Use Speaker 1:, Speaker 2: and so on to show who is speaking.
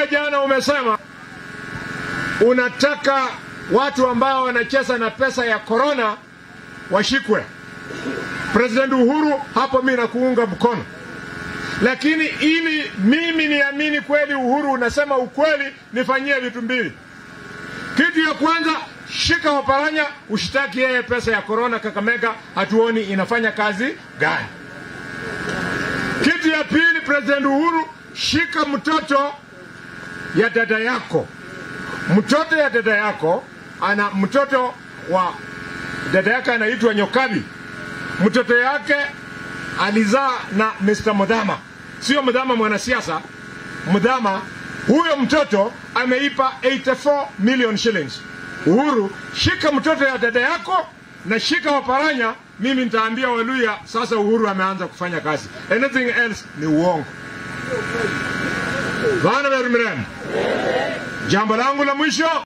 Speaker 1: jana umesema unataka watu ambao wanacheza na pesa ya korona washikwe. President Uhuru, hapo mimi nakuunga mkono, lakini ili mimi niamini kweli Uhuru unasema ukweli, nifanyie vitu mbili. Kitu ya kwanza, shika Oparanya ushtaki yeye pesa ya korona Kakamega, hatuoni inafanya kazi gani. Kitu ya pili, President Uhuru, shika mtoto ya dada yako, mtoto ya dada yako ana mtoto wa dada yake anaitwa Nyokabi, mtoto yake alizaa na Mr. Mudhama, sio Mudhama mwanasiasa, Mudhama. Huyo mtoto ameipa 84 million shillings. Uhuru, shika mtoto ya dada yako na shika Waparanya. Mimi nitaambia Waluya sasa Uhuru ameanza kufanya kazi, anything else ni uongo. Vana Verumirem, jambo langu la mwisho